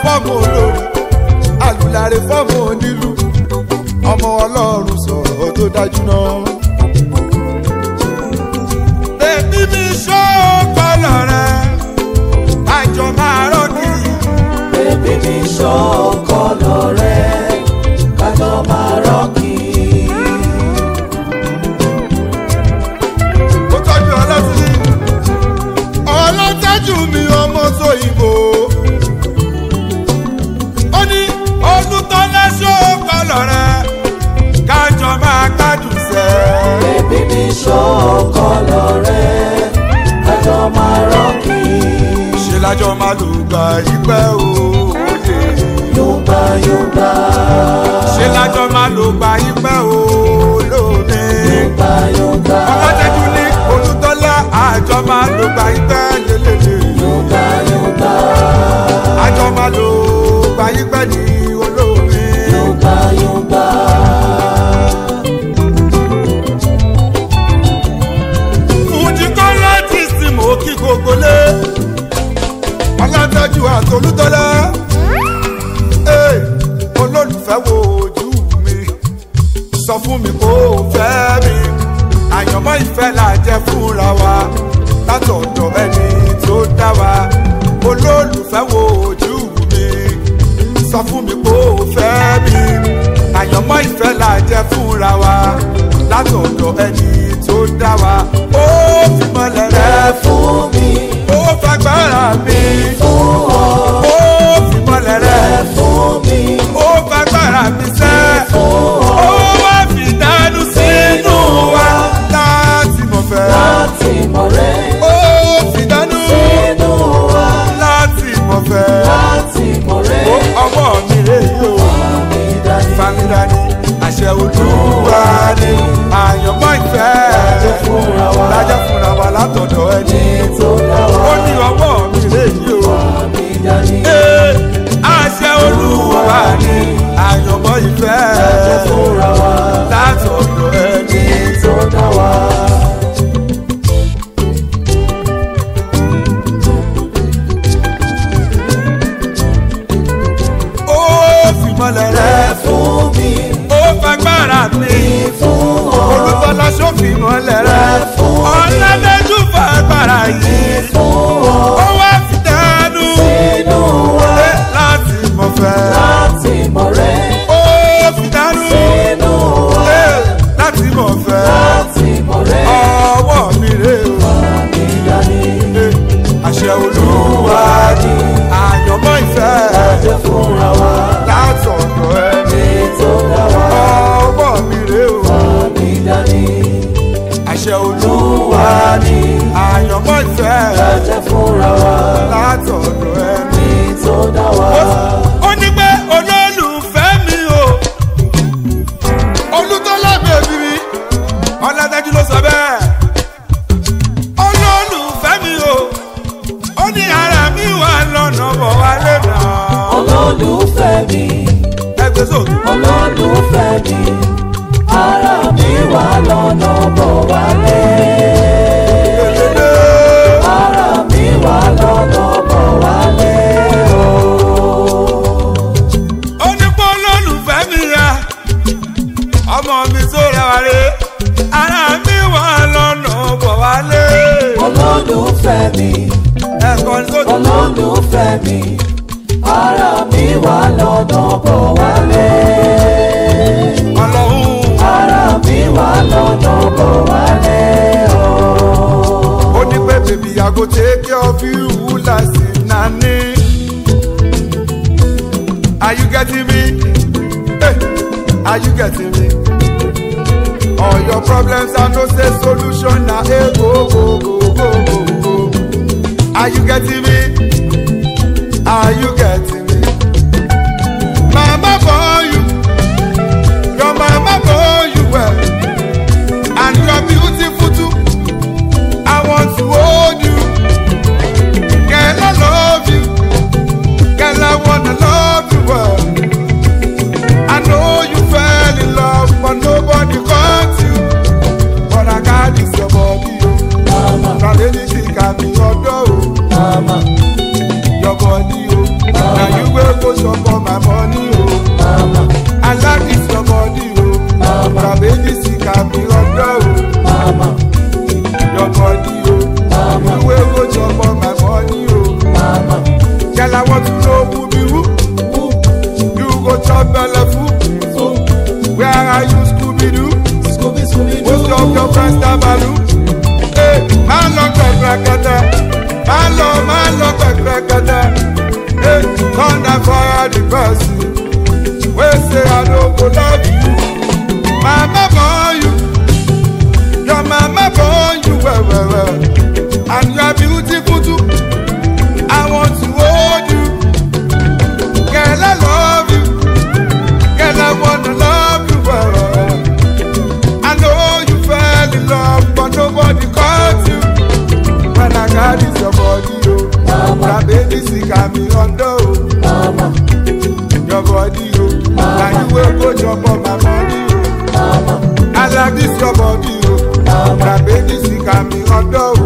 fọ́ọ̀mù olórí àlùláre fọ́ọ̀mù onílù ọmọ ọlọ́run sọ̀rọ̀ tó dájú náà. bèbí mi ṣó kọlọ̀ rẹ̀ àjọ máa rọ́ọ̀kì. Bébí mi ṣọ́ kọ́lọ̀ rẹ̀ kájọ máa rọ́ọ̀kì. ó tọ́jú ọlọ́tí ọlọ́tẹ́jú mi ọmọ sóyìnbó ó ní olùtọ́lẹ́sọ̀ kọlọ̀ rẹ̀ kájọ máa gbádùn sẹ́. Bébí mi ṣọ́ kọ́lọ̀ rẹ̀ kájọ máa rọ́ọ̀kì. ṣe lájọ máa lò gbà yípẹ́ òye Yúgbà yúgbà ṣe lájọ máa lò gbà yípẹ́ olómi. yúgbà yúgbà ọlọ́tẹ́jú ní olùtọ́lá àjọ máa lò gbà yípẹ́ lélẹ́lẹ́. yúgbà yúgbà àjọ máa lò gbà yípẹ́ ní olómi. yúgbà yúgbà. fújì kọ́lá ti sì mọ́ kí gbogbo lé ọlọ́tẹ́jú àtolútọ́lá Ee, olólùfẹ́ wo ojú mi sọ fún mi kó o fẹ́ mi àyànmọ́ ìfẹ́ là jẹ́ fúnra wa látọ̀dọ̀ ẹni tó dá wa olólùfẹ́ wo ojú mi sọ fún mi kó o fẹ́ mi àyànmọ́ ìfẹ́ là jẹ́ fúnra wa látọ̀dọ̀ ẹni tó dá wa ó fi mọ́lẹ̀ Ẹ rẹ̀ fún mi ó fagbára mi fún ọ. ó fi mọ́lẹ̀ Ẹ rẹ̀ fún mi ó fagbára mi sẹ́ fún ọ. ó wá fi dánú sínú wa láti mọ̀ fẹ́ Láti mọ̀ rẹ̀ ó fi dánú sínú wa. láti mọ̀ fẹ́ Láti mọ̀ rẹ̀ ó ọwọ́ mi rè yóò mi dání. famidani àṣẹ olúwa ni àyànmọ́ ìfẹ́ Lájẹ́ fúnra wa. lájẹ́ fúnra wa látọ̀dọ̀ ẹni Ní tó dá wa. ó ní ọwọ́ mi rè yóò. Mi dání. Ee, àṣẹ olúwa ni àyànmọ́ ìfẹ́ Lájẹ́ fúnra wa. látọ̀dọ̀ ẹni. Ní tó dá wa. ó fi mọ́lẹ̀ Ẹ rẹ̀ fún mi ó fagbára mi fún ọ. olùtọ́lá sófì mọ́lẹ̀ rẹ̀ Ẹ fún mi ọ̀làdẹ́jú fagbára yìí fún ọ. ó wá fi dánú Sínú wa. Ee, láti mọ̀ fẹ́ Láti mọ̀ rẹ̀ ó fi dánú sínú wa. Ee, láti mọ̀ fẹ́ Láti mọ̀ rẹ̀ ọwọ́ mi rè o. mi dání. Ee, àṣẹ olúwa ni àyànmọ́ ìfẹ́ Lájẹ́ fúnra wa. látọ̀dọ̀ ẹni. Ní tó dá wa. ọwọ́ mi rè o. Mi dání. àṣẹ olúwa ni àyànmọ́ ìfẹ́ Lájẹ́ fúnra wa. látọ̀dọ̀ ẹni. Ní tó dá wa. ó ní pé olólùfẹ́ mi o olùtọ́lá bèbí mi ọ̀làdájú ló sọ bẹ́ẹ̀ olólùfẹ́ mi o ó ní ara mi wà lọ́nà bọ̀ wálé náà Olólùfẹ́ mi. ẹgbẹ́ sókè. olólùfẹ́ mi ara mi wà lọ́nà bọ̀ wálé. ara mi wà lọ́nà bọ̀ wálé. ó ní pé olólùfẹ́ mi ya ọmọ mi tó rẹwà rè ara mi wà lọ́nà bọ̀ wálé. olólùfẹ́ mi ẹ̀kọ́ ní sókè. olólùfẹ́ mi ara mi wà lọ́nà bọ̀ wálé. ọlọ́run ara mi wà lọ́nà bọ̀ wálé. ó ní pé bèbí I go take care of you like nani. Are you getting me? Hey, are you getting me? All your problems are no say solution na hey go go go go go go. Are you getting me? Are you getting me? Mama born you, your mama born you well, and you are beautiful too. I want to hold you. Girl, I love you. Girl, I wanna love you well. I know you fell in love, but nobody caught you. But I got this your body, oh. Mama, Now lady, she got me your door, oh. mama, Your body, oh. Now you fire the person wey say I no go love you. Mama born you, your mama born you well well well, and you are beautiful too. I want to hold you, girl I love you, girl I wanna love you well well well. I know you fell in love, but nobody caught you. When I got this your body, oh, my baby sick and me under, oh. Your body, oh, now you will go jump on my money, oh. I like this your body, oh, my baby sick and me under, oh.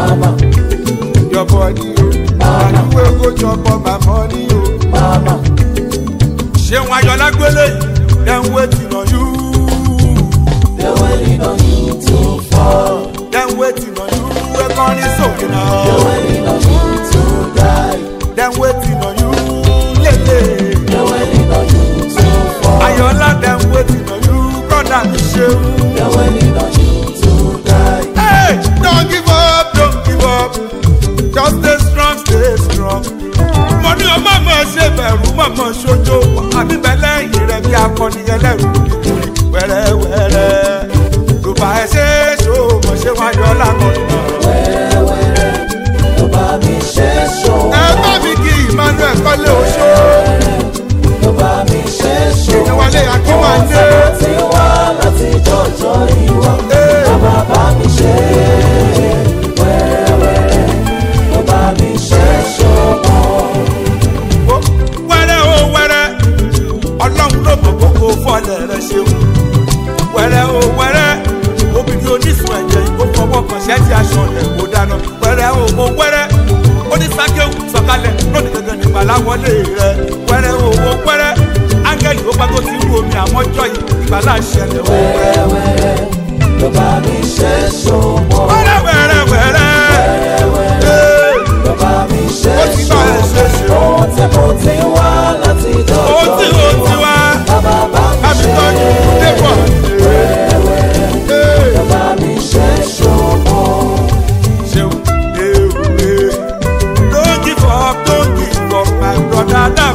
Your body, oh, now you will go jump on my money, oh. Ṣé wọn ayọ̀ lágbélé yìí? Dem waiting on you. They're waiting on you to fall. Dem waiting on you. Ekọrin sókè They're náà. waiting on you to die. Dem waiting on you. Lele. They're waiting on you to fall. Ayọ̀lá dem waiting on you. Brother mi ṣeun. They're waiting on you to die. Hey, don't give up, don't give up. Just stay strong, stay strong. Mo ní ọmọ mọ̀ ṣe bẹ̀rù mọ̀mọ́ ṣojo. Àbí bẹ́lẹ̀ yìí rẹ̀ bí akọni ẹlẹ́rù nítorí wẹ́rẹ́wẹ́rẹ́. Ló bá ẹ ṣe é ṣó mọ̀ ṣé wọ́n ayọ̀ lákọ̀ọ́nù náà. Wẹ́rẹ́wẹ́rẹ́ ló bá mi ṣe ṣó. Ẹ bá mi kí Emmanuel kọ́lé oṣó. Ló bá mi ṣe ṣó. Ìnáwálé Akínwándé. Mo ti wá láti jọjọ ìwọ. Hey. Bàbá bá mi ṣe wẹ́rẹ́wẹ́rẹ́ ló bá mi ṣe ṣó. Ó, wẹ́rẹ́ o wẹ́rẹ́ ọlọ́run ló mọ̀ gbogbo fọ́lẹ̀ rẹ ṣeun wẹ́rẹ́ o wẹ́rẹ́ obìnrin oníṣun ẹ̀jẹ̀ ìbò fọwọ́ kan ṣẹ́ẹ̀tì aṣọ rẹ̀ kó dáná wẹ́rẹ́ o mo wẹ́rẹ́ oníṣàkéwù sọ̀kalẹ̀ lónìí gẹ́gẹ́ ní ìgbàláwọlé rẹ wẹ́rẹ́ o mo wẹ́rẹ́ áńgẹ́lì ó bá tó ti rú omi àmọ́jọ́ yìí ìgbàlá ṣẹlẹ̀ o wẹ́rẹ́ Wẹ́rẹ́wẹ́rẹ́ ló bá mi ṣe ṣó. wẹ́rẹ́ wẹ́rẹ́ wẹ́rẹ́ Ee, Ló bá mi ṣe ó ti bá ẹ ṣe ṣe o Ohun tí mo ti wá láti jọjọ ó ti ó ti wá Bàbá bá mi àbí ṣe tọ́jú débọ̀ Ee. ló bá mi ṣe ṣòwò. ṣeun ewe don't give up don't give up my brother dam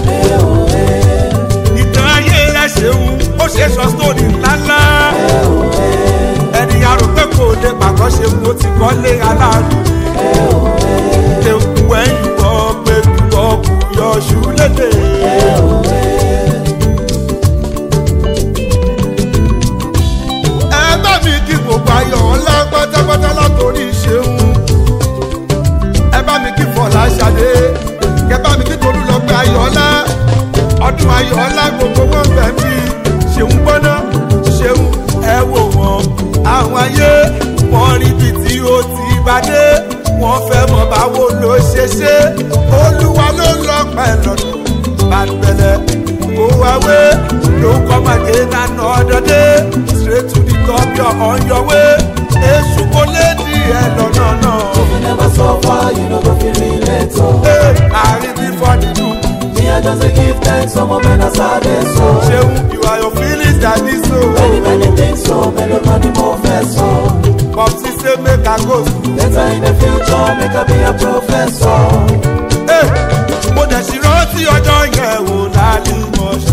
ìtàn ayé rẹ ṣeun ó ṣe sọ sórí ńláńlá ẹni arò pé kò lè pàgọ́ ṣe mo ti kọ́lé aláàánú ewu ẹ̀yìn bọ́ pé kúkọ́ kú yọ ṣú lédè. ẹ bá mi kí gbogbo ayọ̀ ńlá pátápátá látòrí ṣeun ẹ bá mi kí fọlá ṣadé kẹ bá mi kí tolú lọ pé ayọ̀ọ́lá ọdún ayọ̀ọ́lá gbogbo wọn bẹ̀ mí ṣeun gbọ́ná ṣeun ẹ wò wọn àwọn ayé wọn rí ibi tí ó ti bá dé wọn fẹ́ mọ̀ báwo ló ṣe ṣe olúwa ló lọ pẹ̀lú bàbẹ̀lẹ̀ kó wá wé ló kọ́ màdé nánà ọdọdẹ straight to the top you're on your way èṣù kò lè di ẹ lọ́nà náà. If you never suffer, you no go feel relate. oh. Hey, àárín bí fọ́nìdù Me, I just dey give thanks, some of them are sad, so. ṣeun you are your feelings that is so. Many, many things, so. Many, many more first, so. Popsi say make I go school. Later in the future, make I be a professor. Hey, mo dẹ̀ ṣì rántí ọjọ́ yẹn wò lálẹ́ mọ́ṣọ́.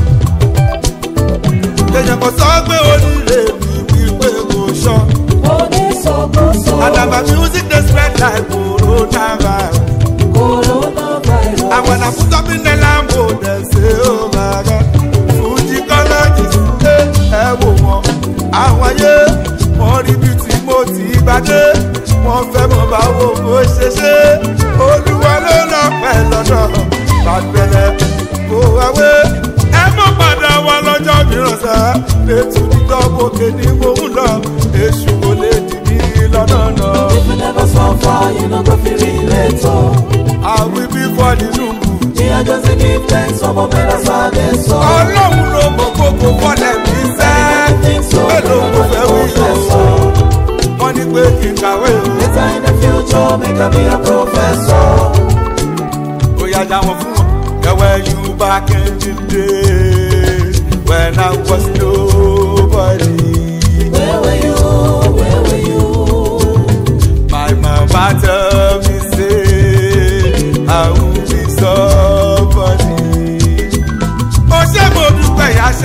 èèyàn kan sọ pé onílé mi wípé kò ṣọ́. Oníṣòkòṣò, àdàbà music dey spread like coronavirus. coronavirus. And when I put up in the Lambo, they say, oh my God, Fuji colleges, ẹ wò wọ́n. Àwọn ayé, wọ́n rí bí tí mo ti bá dé. Wọ́n fẹ́ mọ̀ báwo mo ṣe ṣe. Olúwa ló lọ pẹ́ lọ́dọ̀. Bàgbẹ́lẹ̀ kó wáwé. Ẹ mọ̀ padà wá lọ́jọ́ mìíràn sá. Ètò ìdánwòkè ni mo ń lọ. Èṣù kò lè dì mí lọ́nà náà. If you never suffer, you no go feel relate. oh. Àwí bí fọ́ nínú kù. Me, I just dey give thanks, some of them are sad, so. ọlọ́run ló mọ gbogbo fọlẹ̀ mi sẹ́ mélòó kò fẹ́ wí o wọ́n ní pé kí n kàwé o Later in the future, make I be a professor. ó yá já wọn fún wọn. ẹ̀wẹ̀ you back in the day when I was nobody. Where were you? Where were you? My mama tell me say I will be somebody.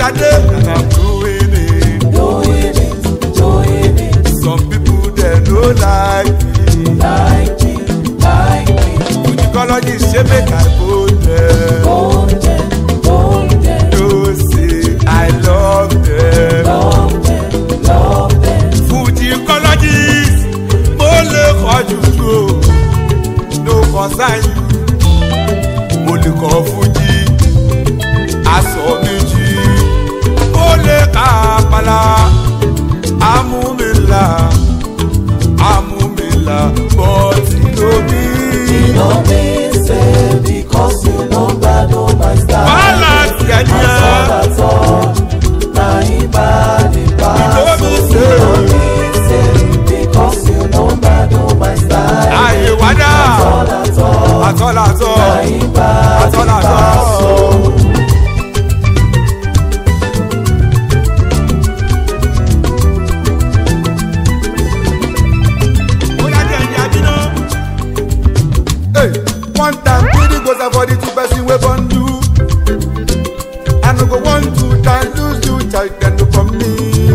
Ade and I'm doing it. doing it, doing it, Some people they no like me. like me, like me. Fujicologist say make I go there. Golden, golden, No say I love them. love them, love them. Fujicologist mo lè kọjú ju o. No concern you. Mo lè kọ Fuji. Aṣọ méjì. Mo lè ka àpàlà. Amúmilà. Amúmilà. Bọ́tì lómi. You know me, say, because you know bad, oh my style. Wàhálà tiẹ̀ That's all, nìyẹn. that's all. Now he bad, he bad. You know me, So say. you know me, say, because you know bad, oh my style. Àyè wádà. That's all, that's all. Àtọ́làtọ́. Now he bad, he Àtọ́làtọ́. bad. So Bóyá jẹ́ ẹ̀yìn àbínú. Hey, one time three goes for the two person wey born you. I no go want to die lose you child dem no from me.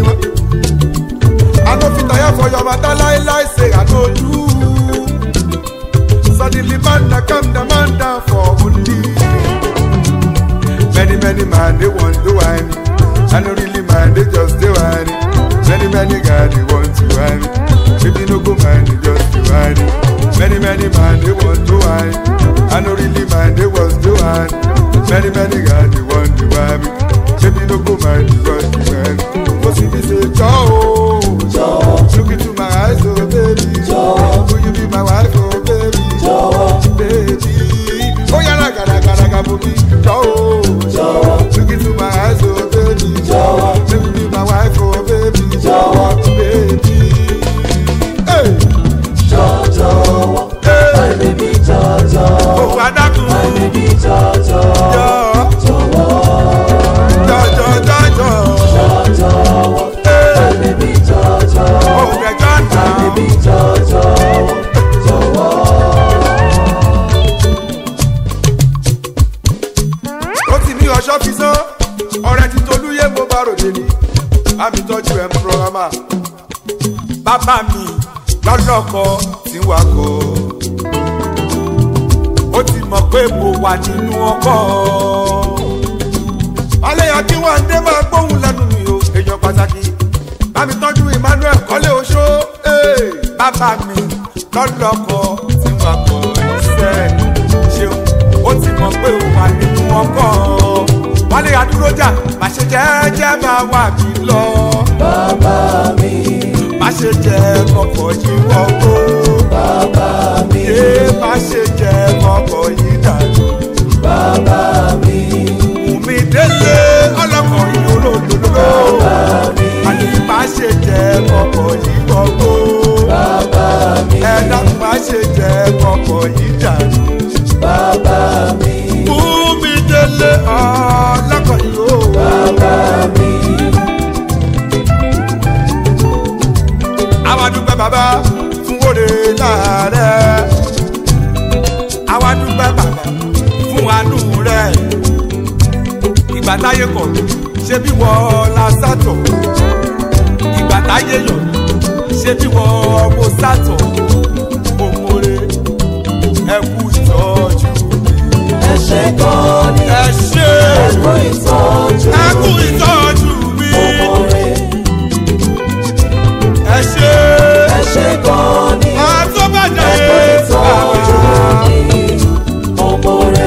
I no fit tire for your matter lie lie say I no do. Suddenly man na come the man down for only. Many many man they want to whine. I no really mind they just dey whine. Many many guys they want to whine. Baby no go mind they just dey whine. Many many man they want to whine. I no really mind they was to whine. Many many guys they want to whine. Baby no go mind they just dey whine. Go see me say Joe, Joe. look into my eyes oh baby, Joe. will you be my wife oh baby, Joe. baby. Oh yeah, raga raga raga boogie, Joe. Joe. Look into my eyes, oh baby. Joe. Let me be my wife, oh baby. Joe. baby. Hey, Jojo, hey. my baby Jojo, Oh, Adakun. my baby Jojo, Yo, Jowo, jo, jo, jo, jo. Jojo, Hey. my baby Jojo, Oh, the John my now. baby Jojo, Jowo. Ó ti ní ọṣọ́ fi sán. Ọ̀rẹ́ ti Tolúyé mo bá ròde ni. Bá mi tọ́jú ẹ̀ ń pọ́nrọ́mà. Bàbá mi lọ́lọ́kọ tí wà kọ́. Ó ti mọ̀ pé mo wà nínú ọkọ̀. Ọlẹ́yà kí wọ́n dé máa gbóhùn lẹ́nu mi o. Èèyàn pàtàkì. Bá mi tọ́jú Emmanuel Kọ́lé Oṣó. Ee, Bàbá mi lọ́lọ́kọ tí wà kọ́ iṣẹ́ ṣeun. Ó ti mọ̀ pé o wà nínú ọkọ̀. Wálé Adúrójà, má ṣe jẹ́jẹ́ máa wà mí lọ. Bàbá mi, Má ṣe jẹ́ kọ̀kọ̀ yìí wọ́pọ̀. bàbá mi, Yé má ṣe jẹ́ kọ̀kọ̀ yìí dànù. bàbá mi, Bùnmi délé ọlọ́kọ̀ yìí olódodo. bàbá mi, Àní má ṣe jẹ́ kọ̀kọ̀ yìí wọ́pọ̀. bàbá mi, Ẹ̀dá má ṣe jẹ́ kọ̀kọ̀ yìí dànù. bàbá mi, Bùnmi délé ọlọ́kọ̀ yìí o. bàbá mi. Àwa dúpẹ́ bàbá fún òde láàárẹ̀. Àwa dúpẹ́ bàbá fún àánú rẹ̀. Ìgbà táyé kọ̀ ṣé bí wọ́n la sátọ̀. Ìgbà táyé yọ̀ ṣé bí wọ́n mo sátọ̀. Òmòrè ẹ kú ìtọ́jú mi. Ẹ ṣé gan ni, Ẹ ṣé ẹ kú ìtọ́jú ẹ kú mi. ìtọ́jú mi. Òmòrè, Ẹ ṣé ẹ ṣé gan ni, àtọ́bàjẹ́ ẹ kú ìtọ́jú mi. Òmòrè,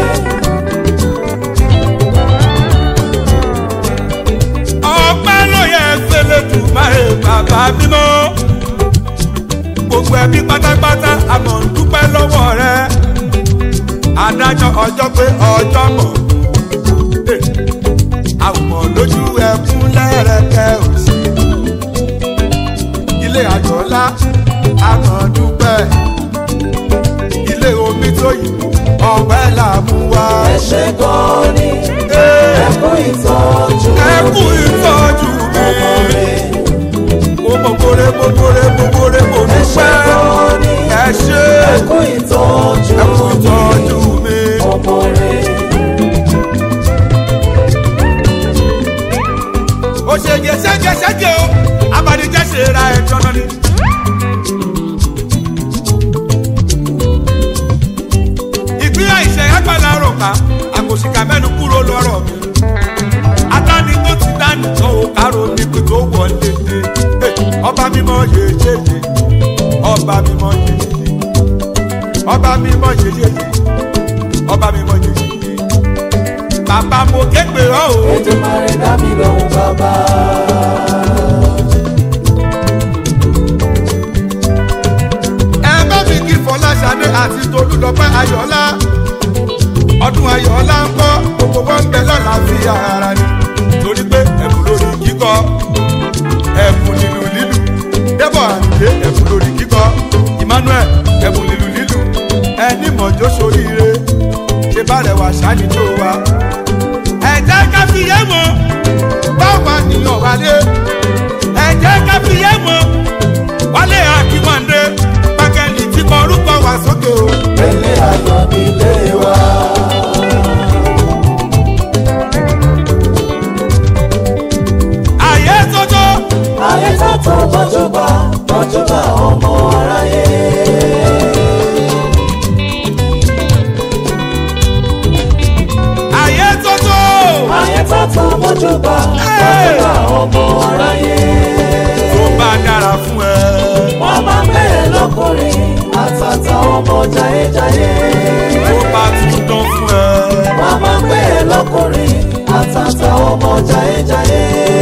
ọpẹ́ ló yẹ fẹlẹ tù máa bàbá mímọ́ gbogbo ẹbí pátápátá àmọ́ ń dúpẹ́ lọ́wọ́ rẹ adájọ́ ọjọ́ pé ọjọ́ mọ̀ Eh, àwòmọ̀ lójú ẹkún lẹ́rẹ̀kẹ́ òsì ilé àjọlá àmọ́ dúpẹ́ ilé omi tó yìí ọ̀pẹ́ là mú wá. ẹ ṣé gan ni, Eh, ẹ kú ìtọ́jú ẹ kú mi. ìtọ́jú mi. Òmòrè, mo mọ̀kórè mọ̀kórè mọ̀kórè mo ẹ ṣé dúpẹ́ gan ni, ẹ ṣe ẹ kú ìtọ́jú ẹ kú mi. ìtọ́jú mi. Òmòrè, òṣèjì ṣẹ́gẹ́ṣẹ́gẹ́ o abàdíjẹ́ ṣe ra ẹ̀jọ́ náà ni. ìpínlẹ̀ ìṣẹ̀ agbára rò ká àkòṣìkà mẹ́nu kúrò lọ́rọ̀ mi. adáni tó ti dání tó o kárò nípìn tó wọlé dé. ọba mímọ́ yéyéyé ọba mímọ́ yéyéyé ọba mímọ́ yéyéyé ọba mímọ́ yéyéyé. bàbá mo képe ọ́ o. ètò mare dá mi lóhùn bàbá. ẹ bá mi kí fọláṣadé àti tolúlọpẹ ayọọlá ọdún ayọọlá ń kọ gbogbo wọn ń bẹ lọ́la fi ara ni torí pé ẹ̀bùn lórí kíkọ ẹ̀bùn nínú lílù débọ̀ àrùndé ẹ̀bùn lórí kíkọ emmanuel ẹ̀bùn nínú lílù ẹni mọ̀jọ́ soríire ṣe bá rẹ̀ wá ṣáàní tó wa. ẹ jẹ́ ká fi yé mọ́ báwa nìyàn wálé ẹ jẹ́ ká fi yé mọ́ wálé akínwándé pákẹ́lì tí kọ orúkọ wá sókè o. Ilé ayọ̀ nílé wa. àyè tótó Ayé tàtó bọ́júbà bọ́júbà ọmọ aráyé. àyè tótó Ayé tàtó bọ́júbà bọ́júbà ọmọ aráyé. tó bá dára fún ẹ. Wọ́n máa ń bẹ̀rẹ̀ lọ́kùnrin àtàtà ọmọ jayéjayé. tó bá tún dán fún ẹ. Wọ́n máa ń bẹ̀rẹ̀ lọ́kùnrin àtàtà ọmọ jayéjayé.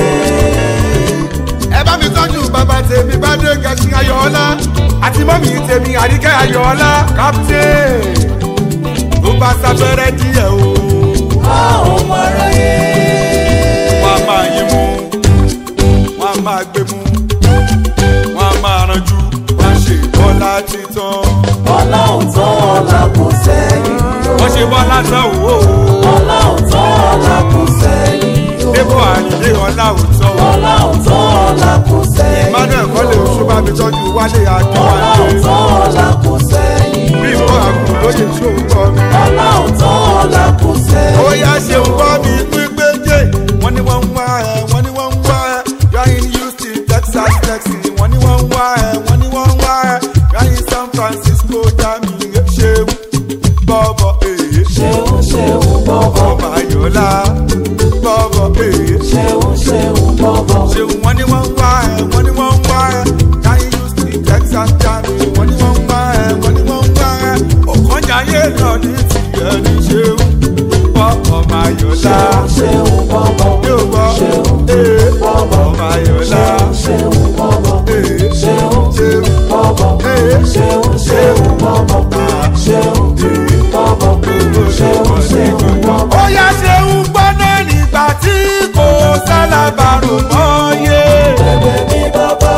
ẹ bá mi tọ́jú bàbá tèmi bá dé gẹ̀ẹ́sì ayọ̀ọ́lá àti mọ́mì tèmi àríkẹ́ ayọ̀ọ́lá captain tó bá sáfẹ́rẹ́ díẹ̀ o. A ò mọ aráyé. wọ́n á máa yín mú wọ́n á máa gbé mú wọ́n á máa ranjú wọ́n á ṣe bọ́lá títàn. Ọlọ́run tó ọ̀la kò sẹ́yìn. wọ́n ṣe bọ́lá tán o. Ọlọ́run tó ọ̀la kò sẹ́yìn. débò àyìnlé ọlá òótọ́ o. Ọlọ́run tó ọ̀la kò sẹ́yìn. emmanuel kọ́lé oṣù bá mi tọ́jú wálé Ọlọ́run akínwájú. tó ọ̀la kò sẹ́yìn. bí nǹkan àgùn lóye tí òun kọ́ mi. Ọlọ́run tó ọ̀la kò sẹ́yìn. ó yá ṣe ń kọ́ mi pípé jẹ́ wọ́n ní wọ́n ń wá ẹ̀ wọ́n ní wọ́n ń wá ẹ̀ yáyìn houston texas texas wọ́n ní wọ́n ń wá ẹ̀ wọ́n ní wọ́n ń wá ẹ̀ yáyìn san francisco dami ṣeun bọ́bọ̀ èyí Ṣeun ṣeun bọ̀bọ̀. ọmọ ayọ̀lá bọ́bọ̀ èyí Ṣeun ṣeun bọ̀bọ̀. ṣeun wọ́n ní wọ́n ń wá ẹ̀ wọ́n ní wọ́n ń wá ẹ̀ yáyìn houston texas dami wọ́n ní wọ́n ń wá ẹ̀ wọ́n ní wọ́n ń wá ẹ̀ ọ̀kànjáyé lọ ní tìyẹ̀ ní ṣeun bọ́bọ̀ ayọ̀lá. Ṣeun ṣeun bọ̀bọ̀. yóò gbọ́ Ṣeun ee bọ̀bọ̀. ọmọ ayọ̀lá Ṣeun ṣeun bọ̀bọ̀. ee Ṣeun ṣeun bọ̀bọ̀. ee Ṣeun ṣeun bọ̀bọ̀. Ṣeun bọ̀bọ̀. Ṣeun ṣeun bọ̀bọ̀. ó yá ṣeun gbọ́ná nígbà tí kò sálábàrò mọ́ yé. Bẹ̀bẹ̀ ní bàbá.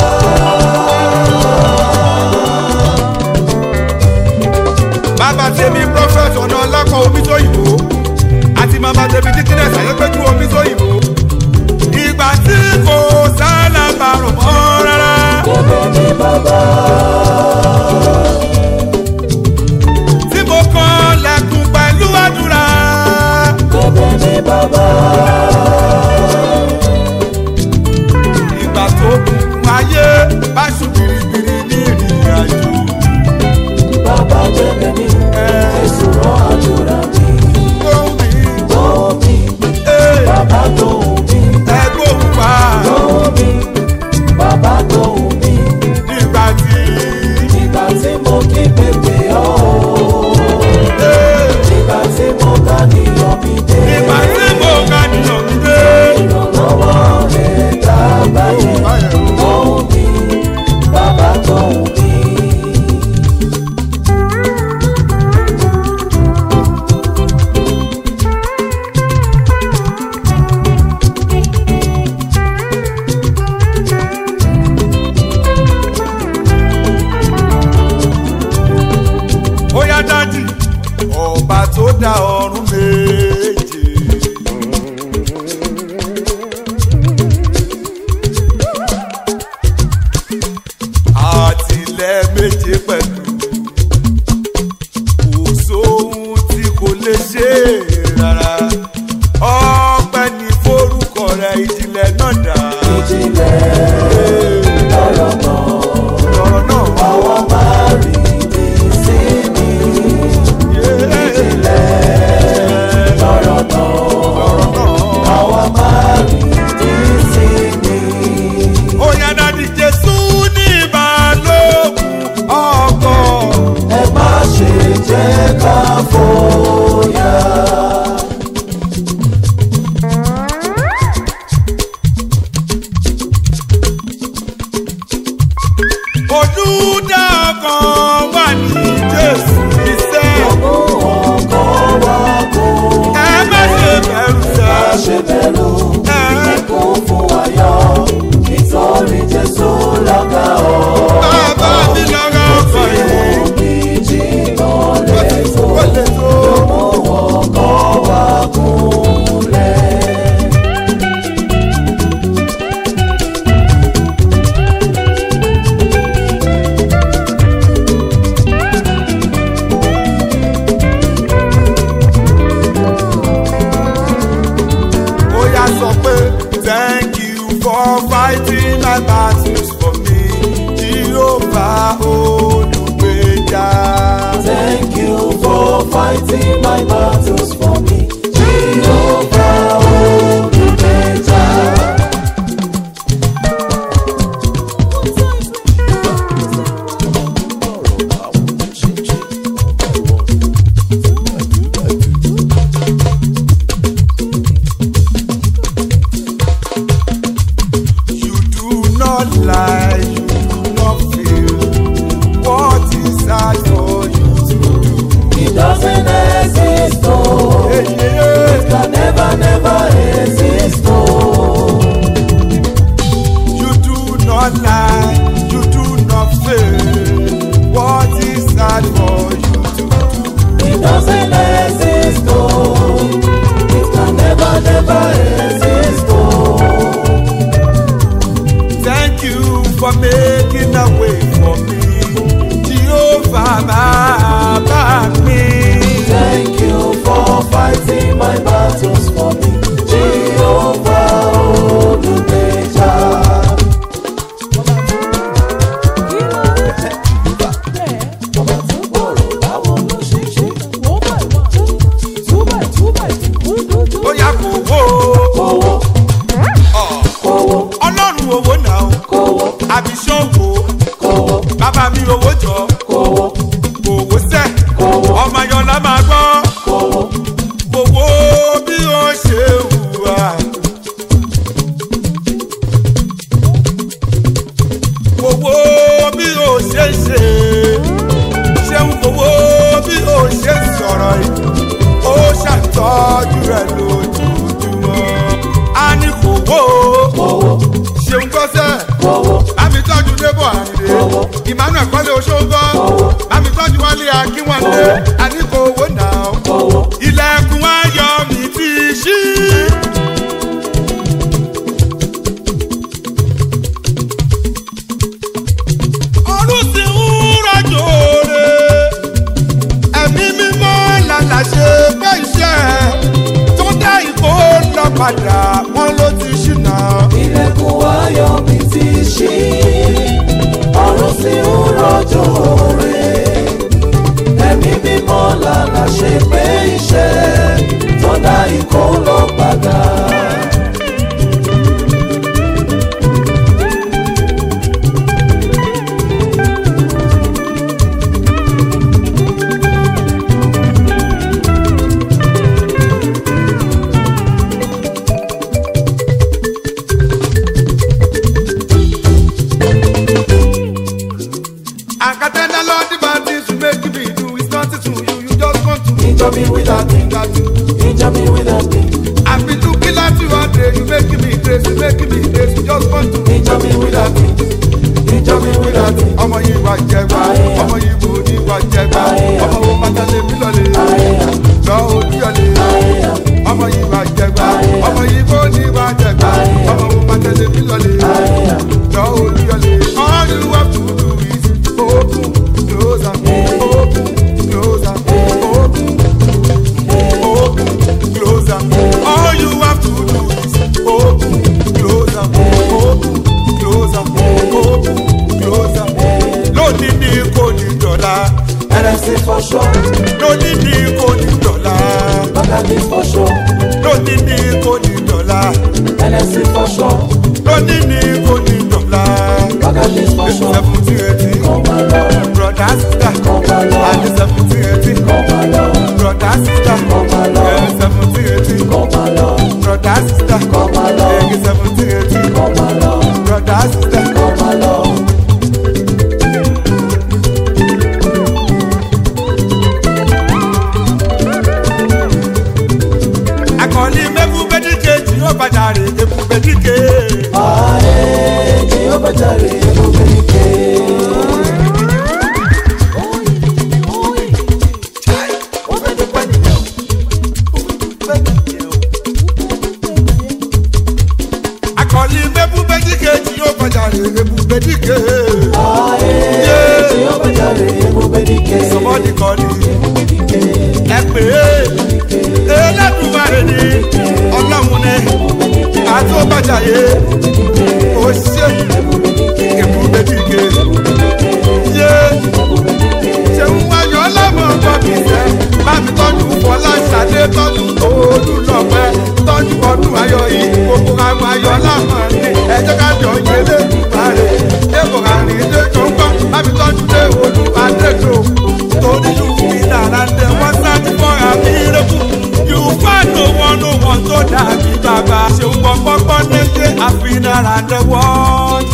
bàbá tèmi prophet ọ̀nà ọlọ́kọ̀ omi tó yìnbó àti màmá tèmi dikines ayọ́pẹ́jú omi tó yìnbó. ìgbà tí kò sálábàrò mọ́ rárá. Bẹ̀bẹ̀ ní bàbá. tí mo kàn lẹ́kùn pẹ̀lú àdúrà. Bẹ̀bẹ̀ ní bàbá. ìgbà tó kún ayé bá ṣù biribiri ní ìrìn àjò. Bàbá bẹ̀bẹ̀ ní. Jésù rán àdúrà mi. Gbóhùn mi, Gbọ́ mi. fighting my battles for me. Jehovah Olùgbèjà. Thank you for fighting my battles for me. Jehovah Olùgbèjà. You do not lie, you do not feel. What is hard for you to do? It doesn't exist, oh. Hey, yeah. Can never, never exist, oh. You do not lie, you do not fail. What is hard for you to do? It doesn't exist, oh. It can never, never exist, oh. Thank you for making a way for me. Jehovah, my back me. Thank you for fighting my battles for me. Jehovah Olùgbèjà. Ọba tó gbòòrò báwo ló ṣe ṣe? Ó yá kò wó. Kówó, Ọ̀, kówó, Ọlọ́run owó náà. kówó, Àbíṣọ́ wo? kówó, Bàbá mi owó jọ. kówó, Òwò sẹ́. kówó, Ọmọ Ayọ̀lá máa gbọ́. kówó. Owó bí ó ṣe hùwà. Owó bí ó ṣe ṣe. Ṣéun owó bí ó ṣe sọ̀rọ̀ yìí. Ó ṣàtọ́jú rẹ̀ lójoojúmọ́. A ní kò wó. Kówó, Ṣéun gbọ́sẹ̀. kówó, Bámi tọ́jú Débọ̀ Àyìndé. Owó. Emmanuel Kọ́lé Oṣogbọ́. Owó. Bámi tọ́jú Wálé Akínwálé. Owó. A ní kò wó náà kówó. ilẹ̀kùn ayọ̀ mi ti ṣí. ọdún sì ń rọ̀jò rẹ̀ ẹ̀mí mímọ́ lálà ṣe pé iṣẹ́ tó dá ìkó lọ padà wọ́n ló ti ṣìnà. ilẹ̀kùn ayọ̀ mi ti ṣí ọ̀run sì ń rọ̀jò rẹ̀ ẹ̀mí mímọ́ lànà ṣe pé iṣẹ́ tó dá ikó lọ padà. àkàtẹ́ndà lọ́dí bá ti sùn méjì bí ìdú is nothing to you you just want to Injure me with that thing, that you. injure me with that thing, àfi tún kí láti wá dé you make me grace you make me grace you just want to. injure me with that thing, injure me with that thing. ọmọ yìí wà jẹgba Àyà. ọmọ yìí wò ní wà jẹgba Àyà. ọmọ wo pàtàkì mi lọlẹ Àyà, lọ olúyọlẹ àyà, ọmọ yìí wà jẹgba Àyà. ọmọ yìí wò ní wà jẹgba Àyà. ọmọ wo pàtàkì mi lọlẹ àyà. lọ olúyọlẹ. all you have to do is open close am open close am open open close am all you have to do is open close am open close am open close am lónìí ní kò ní dọ̀la NFC for sure, lónìí ní kò ní dọ̀la Bagadi for sure, lónìí ní kò ní dọ̀la NFC for sure, lónìí ní kò ní dọ̀la Bagadi for sure. seventeen eighteen Come along, brother sister come along, àti seventeen eighteen come along, brother sister come along, seventeen eighteen come along, brother sister come along, seventeen eighteen come along, brother sister. come along. akọni mẹ́fù bẹ́díkè tí ó padà rè ebu bẹ́díkè. Aye, Jehovah Jireh, Ebubenike. akọni mẹ́fù bẹ́díkè tí ó padà rè ebu bẹ́díkè. Aye, Jehovah Jireh, Ebubenike. sọmọdì kọ́ni Ebubenike, ẹ pè é ẹlẹ́dùnmáre ni ọlọ́run ni Ebubenike, àtúbàjáyé Ebubenike. ebube dike ebube dike yé ṣeun wáyọ̀ ọlọ́mọ ọgbọ́n mi sẹ́ bá mi tọ́jú fọlá ṣàdé tọ́jú olùlọ́pẹ́ tọ́jú ọdún ayọ̀ yìí gbogbo àwọn ayọ̀ lámọ̀ ní ẹjọ́ kájọ yẹlé ìbárẹ̀ èkó àrìn ilé tó ń gbọ́ bá mi tọ́jú dé olùbádẹ́jọ torí yóò fi dára dé wọ́n sáájú fọ́ àmì ìrẹ́kù yóò fà no one no one tó dàbí bàbá ṣeun gbọ́ngbọ́ngbọ́n nílé àfihàn the world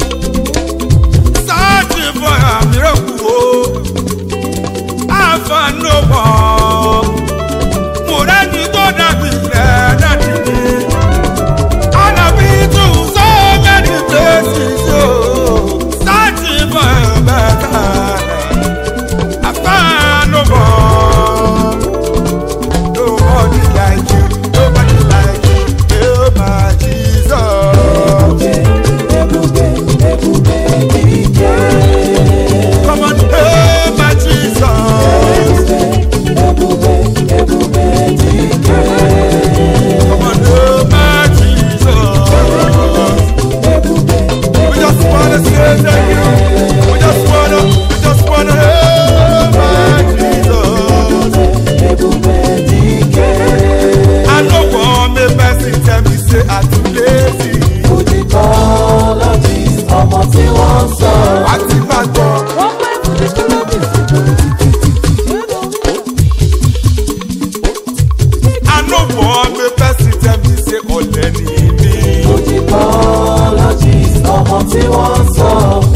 searching for a miracle o. I found no one. Mo rẹ́ni tó dàbí rẹ̀ dàbí mi. Ànàbí tún so many places o. Searching for a better. I found no one. Nobody like you, nobody like you. Oh my Jesus. ebube ebube dike Come on, oh my Jesus. ebube ebube dike Come on, oh my Jesus. ebube We just wanna say thank you. We just wanna, we just wanna, oh my Jesus. ebube dike I know one may person tell me say I too lazy. òtítọ́ lọ́jì ọmọ tí wọ́n ń sọ. I think my God. I know one may person tell me say ọ̀lẹ ni mí. òtítọ́ lọ́jì ọmọ tí wọ́n ń sọ.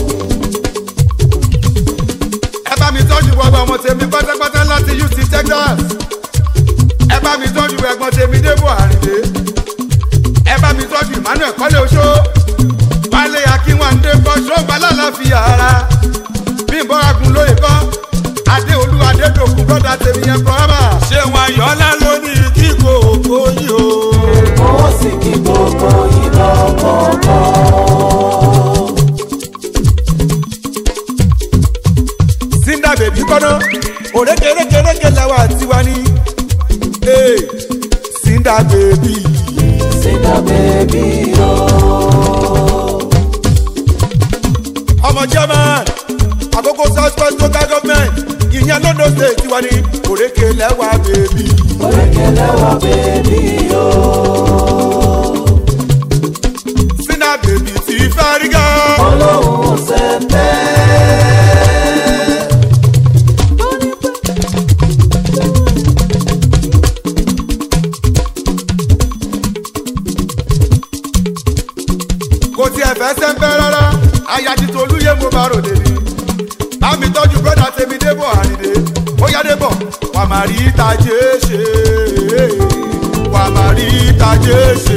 ẹ bá mi tọ́jú gbogbo ọmọ tèmi pátápátá láti ut texas ẹ bá mi tọ́jú ẹ̀gbọ́n tèmi débò àrìndé ẹ bá mi tọ́jú emmanuel kọ́lé oṣó wálé akínwándé kọ́ ṣọ́ọ̀bà lálàáfíà ara bí n bọ́ra gun lóye kọ́ adé olúwa adédòkun brọ́dà tèmi yẹn kọ́rábà. ṣé wọn yọ̀ọ́lá lónìí kí kòkó yìí o. ó sì kí gbogbo yìí lọ́kọ̀ọ̀kan. Sinda bèbí kọ́nà òrékèrékèrékè làwọn àtiwá ní. Ee, Sinda bèbí. Sinda bèbí o. ọmọ german àkókò south west local government ìyẹn lọ́dọ̀ state tiwa ní òrékè lẹ́wà bèbí. Orékèlè wa bèbí o. Sinda bèbí ti fárígá. Olóhùn sẹ́ńtẹ́. kò tiẹ̀ fẹ́ sẹ́ńpẹ́ rárá aya ti tolúyé mo bá ròde ni. bámi tọ́jú brọ́dà tèmi débọ̀ àrìndé ó yá débọ̀ wà má rí tajé ṣe wà má rí tajé ṣe.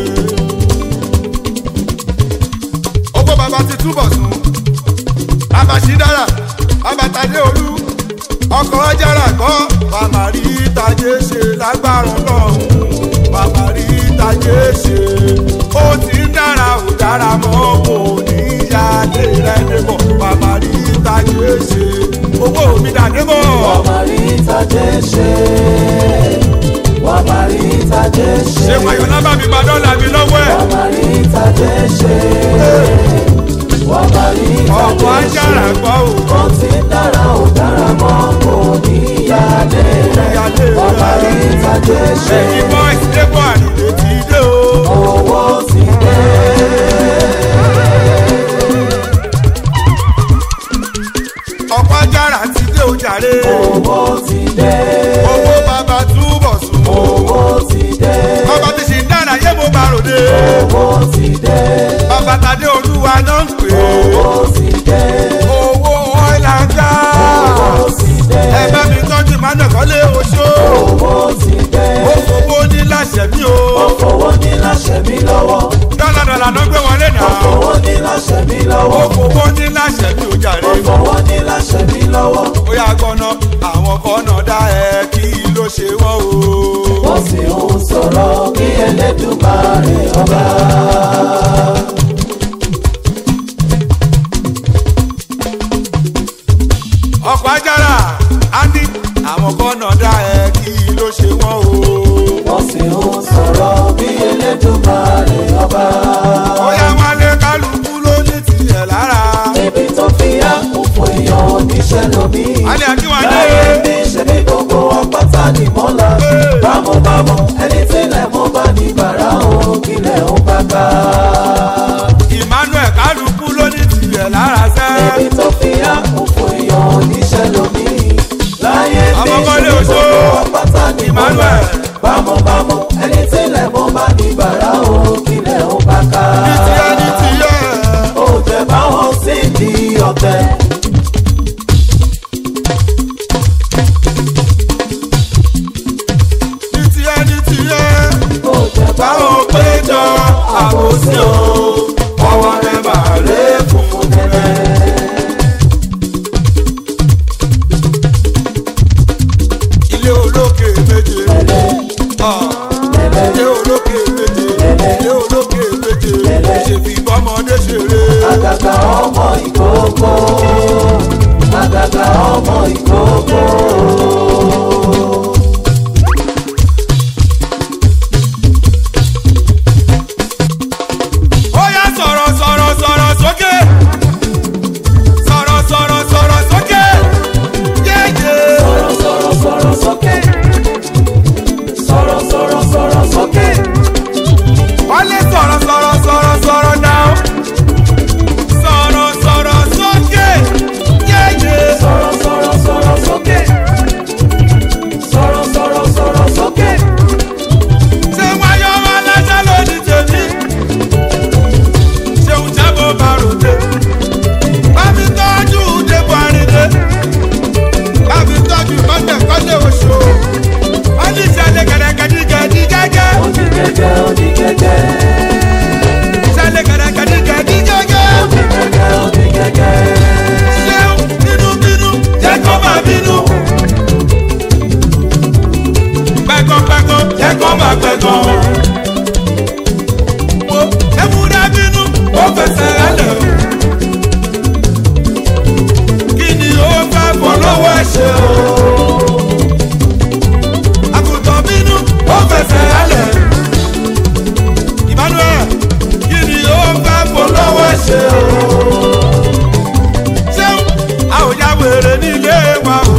owó bàbá ti túbọ̀ sùn bàbá ṣì dára bàbá tadé olú ọkọ̀ ọjàrà gbọ́ wà má rí tajé ṣe lágbára náà wà má rí tajé ṣe ó ti ń dára ò dára mọ́ kò ní yá lé rẹ̀ débọ̀ wà má rí tajé ṣe owó mi dà débọ̀. Wọ́n máa rí ìtàjẹ́ ṣe. Wọ́n máa rí ìtàjẹ́ ṣe. ṣé wàyọ̀ lábàá mi gba dọ́là mi lọ́wọ́ ẹ̀ Wọ́n máa rí ìtàjẹ́ ṣe. Wọ́n máa rí ọkọ̀ ìtàjẹ́ ṣe. ajára gbọ́ ò. Ó ti ń dára ò dára mọ́ kò ní yálé rẹ̀. Yálé rẹ̀. Wọ́n máa rí ìtàjẹ́ ṣe. ẹ̀yin boys débọ̀ àdìdè ti dé o. Owó ti dé. ọkọ̀ ajára ti dé o jàre. Owó ti dé. owó bàbá túbọ̀ sùn. Owó ti dé. bàbá ti ṣì ń dára yé mo bá ròde. Owó ti dé. bàbá tadé olúwa náà ń pè é. Owó ti dé. owó ọ̀là ń já. Owó ti dé. ẹ bá mi tọ́jú mánà kọ́lé oṣó. Owó ti dé. ó fowó ní láṣẹ mi o. Ó fowó ní láṣẹ mi lọ́wọ́. dọ́là dọ́là náà gbé wọlé Ó náà. fowó ní láṣẹ mi ó lọ́wọ́. fowó ní láṣẹ mi ò jàre. Ó fowó ní láṣẹ mi lọ́wọ́. ó yà gbọ́nà àwọn kọ́nà dá ẹ kí ló ṣe wọ́n o. Ó sì ń sọ̀rọ̀ kí Ẹlẹ́dùmarè ọba. ọkọ̀ ajára á ní àwọn kọ́nà dá ẹ kí ló ṣe wọ́n o. Ó sì ń sọ̀rọ̀ kí Ẹlẹ́dùmarè ọba. ó yà wálé kálukú kílẹ̀ ó bá ká. emmanuel kálukú ló ní tìrẹ̀ lára sẹ́. Ẹni tó fi àkókò èèyàn oníṣẹ́ lómi. Láyé ní Ọmọkọ́lé ṣe Òṣó, gbogbo ọpátá ní mo Emmanuel. bá. Bámúbámú ẹni tílẹ̀ mo bá ní bàrá o kílẹ̀ ó bá ká. ní tiẹ̀ ní tiẹ̀. Ó jẹ́ báwọn sí di ọ̀tẹ̀. ní tiẹ̀ ní tiẹ̀. Ó jẹ́ báwọn báwo péjọ àbòsí o ọwọ́ rẹ̀ máa lé funfun nẹ́nẹ́. ilé olókè méje. Ah. ilé olókè méje. ilé olókè méje. ṣèbí bọ́mọdé ṣeré. àgàgà ọmọ ìkókó. Àgàgà ọmọ ìkókó. ó yá sọ̀rọ̀ sọ̀rọ̀ sọ̀rọ̀ sókè. sọ̀rọ̀ sọ̀rọ̀ sọ̀rọ̀ sókè. yéyé. Sọ̀rọ̀ sọ̀rọ̀ sọ̀rọ̀ sókè. Sọ̀rọ̀ sọ̀rọ̀ sọ̀rọ̀ sókè. wọ́n lè sọ̀rọ̀ sọ̀rọ̀ sọ̀rọ̀ sọ̀rọ̀ náà. sọ̀rọ̀ sọ̀rọ̀ sókè. yéyé. Sọ̀rọ̀ sọ̀rọ̀ sọ̀rọ̀ sókè. Sọ̀rọ̀ sọ̀rọ̀ sọ̀rọ̀ sókè. ṣé wáyọ̀ wá lájà lónìí tèmi. ṣéun jábọ̀ bá ròde. bá mi tọ́jú débò àrídé. bá mi tọ́jú kọ́tẹ̀ kọ́tẹ̀ oṣù. wọ́n ní ìṣẹ̀lẹ̀ gẹ̀dẹ̀gẹ̀dì gẹ́gẹ́. Odi gẹ́gẹ́ odi gẹ́gẹ́. ìṣẹ̀lẹ̀ gẹ̀dẹ̀gẹ̀dì gẹ́gẹ́. Odi gẹ́gẹ́ odi gẹ́gẹ́. ṣéun bínúbínú jẹ́ kó máa bínú. pẹ́kọ̀pẹ́kọ̀ jẹ́ kó máa pẹ́kọ̀. wo ewúrẹ́ bínú ó fẹsẹ̀ rálẹ̀. kí ni ó fẹ́ bọ̀ lọ́wọ́ ẹ̀ṣẹ̀ o. àgùntàn bínú ó fẹsẹ̀ rálẹ̀. emmanuel kí ni ó fẹ́ bọ̀ lọ́wọ́ ẹ̀ṣẹ̀ o ṣeun a ò ya wèrè nílé wa o.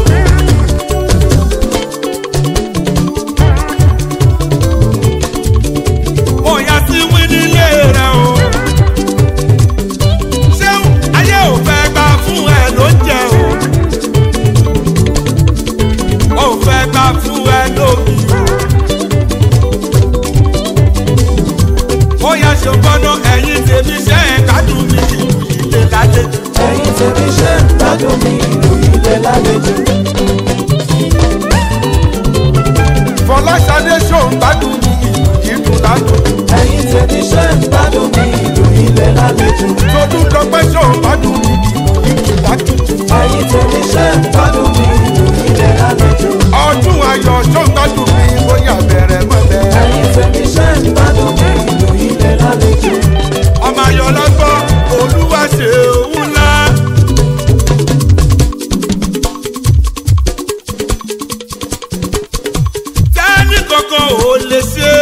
mo yà sí wí nílé rẹ o. ṣeun ayé ò fẹ́ gbà fún ẹ ló jẹ o. ò fẹ́ gbà fún ẹ lómi o. ó yà ṣe gbọ́dọ̀ ẹ̀yìn tèmi ṣe é kádùn mi ìlú ilé lálejò. Ẹ̀yin tèmi ṣe ń gbádùn mi ìlú ilé lálejò. fọláṣadé ṣòun gbádùn ní ìlú dídùn ládùn. Ẹ̀yin tèmi ṣe ń gbádùn mi ìlú ilé lálejò. tọdún dọpẹ́ ṣòun gbádùn ní ìlú dídùn ládùn. Ẹ̀yin tèmi ṣe ń gbádùn mi ìlú ilé lálejò. ọdún ayọ̀ ṣòun gbádùn ní bóyá bẹ̀rẹ̀ mọ́lẹ̀. Ẹ̀yin tèmi ṣe ń gbádùn mi ìlú ilé lálejò. ọmọ ayọ̀ lọ́gbọ́ olúwa ṣe òun ńlá. tẹ́ni kankan ò lè ṣe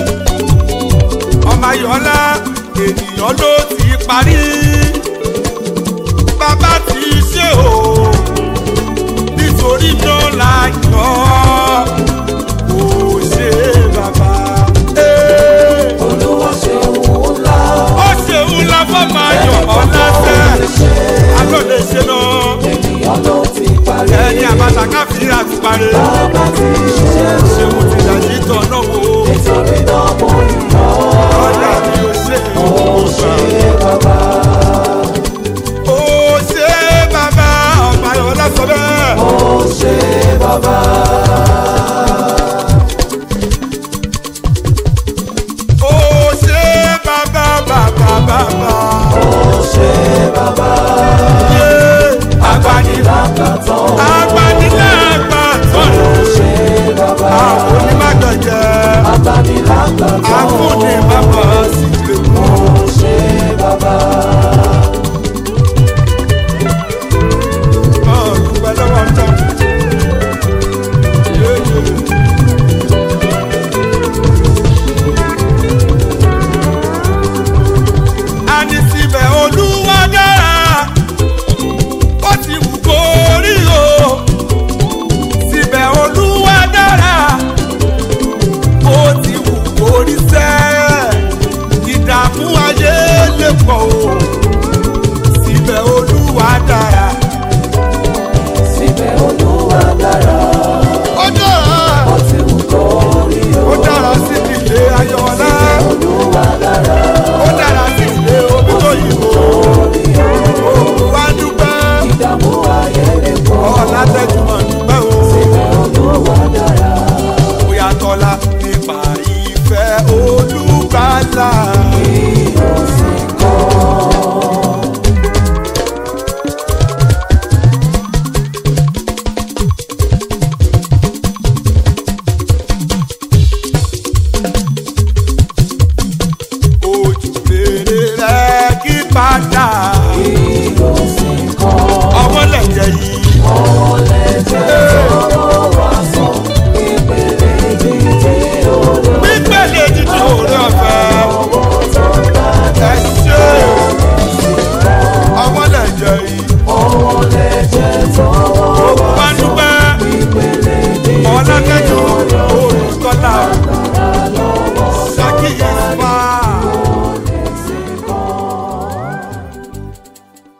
ọmọ ayọ̀ ńlá ènìyàn ló ti parí bàbá ti ṣe o nítorí náà la yọ kò ṣe bàbá. Hey Olúwa ṣe òun ńlá. ó ṣe ńlá fọmọ ayọ̀ ọ̀làṣẹ alóde ṣe lọ Ènìyàn ló ti parí. ẹni àbàtà káfíńrà ti parí Bàbá ti ṣiṣẹ́ o. ṣé mo ti dàjí tọ̀ náà wò ó Nítorí náà mo yọ̀ ọ́. ọ̀dà mi ò ṣe Ó ṣe bàbá. ó ṣe bàbá ọmọ ayọ̀ ọ̀làṣọ bẹ́ẹ̀ Ó ṣe bàbá. ó ṣe bàbá bàbá bàbá Ó ṣe bàbá. yé agbanilá Lákàtàn. agbanilá àgbà tọ̀rọ̀ Ó ṣe bàbá. àwọn onímọ̀gbẹ̀jẹ̀ Abánilákàtàn. àfúnni bàbá sì lè mú. Ó ṣe bàbá. dúpẹ́ lọ́wọ́ ọjọ́. a ní síbẹ̀ olúwa dára ó ti wù kó rí o síbẹ̀ olúwa dára ó ti wù kó rí sẹ́ pọ̀ o síbẹ̀ olúwa dára síbẹ̀ olúwa dára ó dára ó ti wù kó rí o ó dára sí ilé ayọ̀ọ́lá olúwa dára ó dára sí ilé omi tó yìnbó òkú wa dúpẹ́ ìdààmú ayé lè pọ̀ ọ̀la tẹ̀júmọ̀ dúpẹ́ o síbẹ̀ olúwa dára bóyá tọ́lá nípa ìfẹ́ olúgbàlà